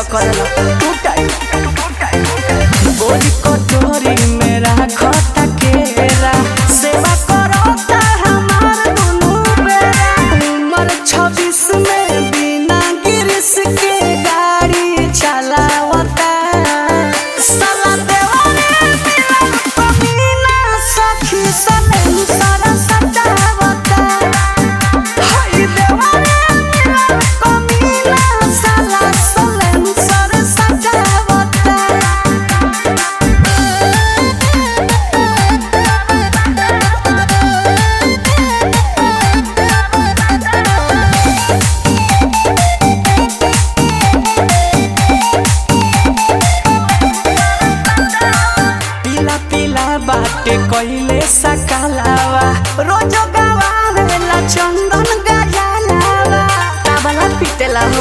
करेला two time बोरी कटोरी में राखता केरा सेवा करता हमार दुनू बेरा उम्र छब्बीस में बिना गिरिस के गाड़ी चलावता साला देवारे मिलन कमीना सखी सनम सारा सटावता हाय देवारे मिलन कमीना साला सनम सारा सटावता पीला पीला बाटे कइले सकालावा रोजो गवावेला चंदन गजालावा ताबला पिटेला हो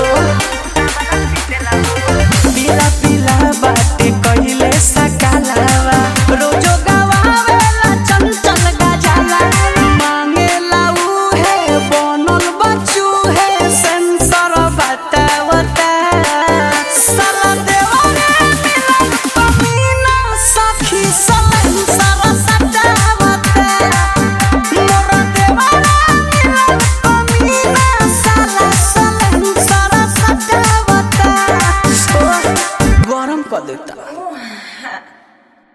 पीला पीला बाटे कइले सकालावा रोजो गवावेला चंचल गजालावा मांगेला उहे बनल बच्चू है सेंसर बतावता साला देवारे मिलन कमीना सखी सलन सारा सटावता मोर देवारे मिलन कमीना साला सलन सारा सटावता गरम कर देता